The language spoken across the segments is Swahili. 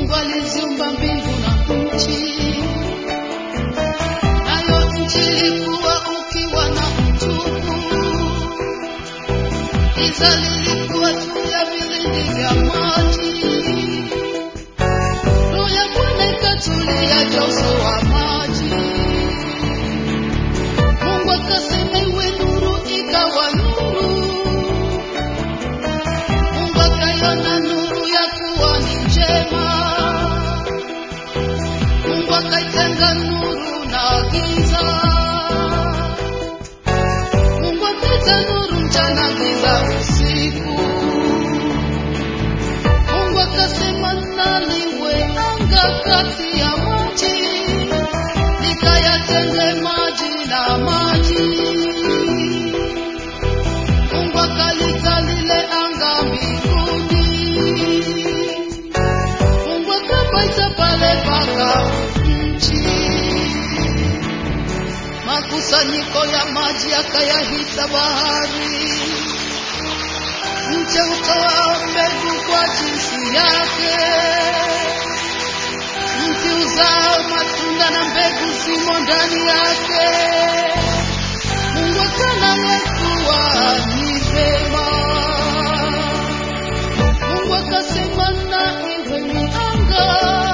Mungu aliziumba mbingu na nchi, nayo nchi ilikuwa ukiwa na utupu, giza lilikuwa juu ya vilindi vya maji. Roho ya Bwana ikatulia juu ya uso wa maji. Mungu akasema iwe nuru, ikawa nuru. Mungu akaiona nuru ya kuwa ni njema. Mungu akaitenga nuru na giza. Mungu akaita nuru mchana, giza usiku. Mungu akasema na liwe anga kati ya maji, likayatenge maji na maji. Mungu akalita lile anga mbinguni. Mungu akapaita pale paka nchi. Makusanyiko ya maji akayahita bahari. Mche utoa mbegu kwa jinsi yake, mti uzao matunda na mbegu zimo ndani yake. Mungu akana kuwa ni vema. Mungu akasema na iwe mianga,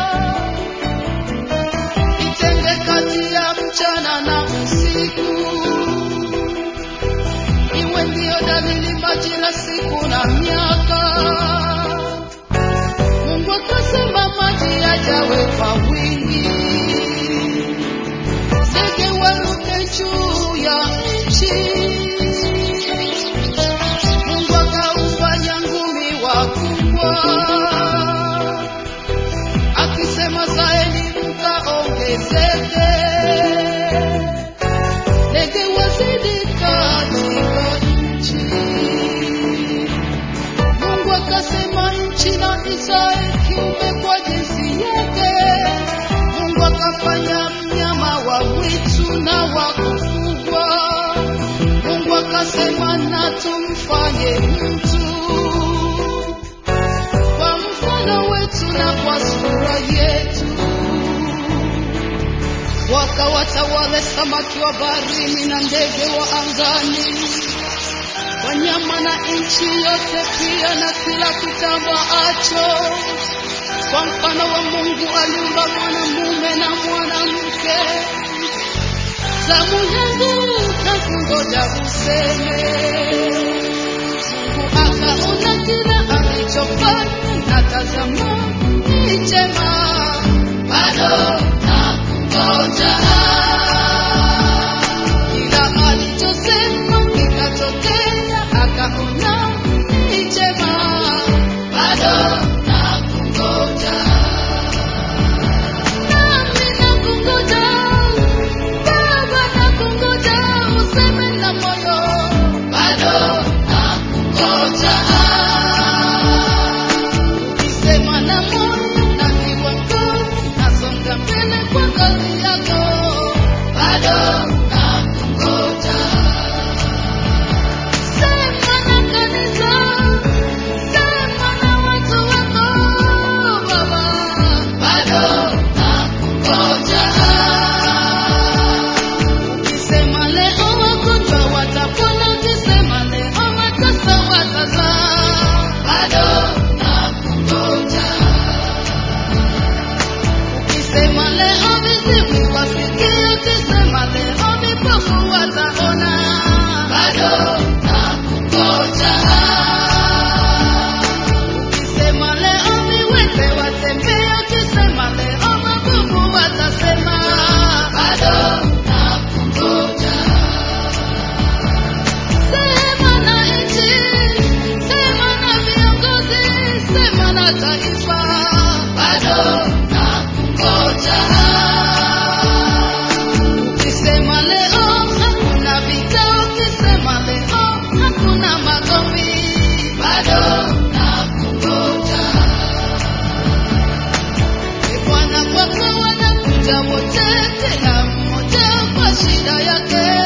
itenge kati ya mchana na usiku iwe ndiyo dalili majira, siku na miaka. Mungu akasema maji yajawe kwa wingi, ndege waruke juu ya nchi. Mungu akaufanya ngumi wakubwa, akisema zaeni mkaongezeke ndege wazidi katika nchi. Mungu akasema nchi na izae kiumbe kwa jinsi yake. Mungu akafanya mnyama wa mwitu na wa kufugwa. Mungu akasema na tumfanye mtu kwa mfano wetu na kwa sura yetu wakawatawale samaki wa baharini na ndege wa angani, wanyama na nchi yote pia na kila kitambaacho. Kwa mfano wa Mungu aliumba mwanamume na mwanamke. Zamu yangu nakungoja useme. Mungu akaona kila alichofanya, na tazama ni chema, bado nakungoja. Kila alichosema kikatokea, akaona ni chema, bado nakungoja. Nami nakungoja, Baba nakungoja, useme na moyo, bado nakungoja. Ukisema na moyo na kiwango, nasonga mbele kwa kazi yako, bado nakungoja. Sema na kanisa, sema na watu wako, Baba, bado nakungoja. Ukisema leo wagonjwa watapona, ukisema leo watasa watazaa, bado nakungoja. Ukisema leo viziwi wasikie, ukisema leo vipofu wataona, bado nakungoja. Ukisema leo viwete watembee, ukisema leo mabubu watasema, bado nakungoja. Sema na nchi, sema na viongozi, sema na taifa, bado nakungoja. Ukisema leo hakuna vita, ukisema leo hakuna magomvi, bado nakungoja. Ee Bwana, kwako wanakuja wote, kila mmoja kwa shida yake,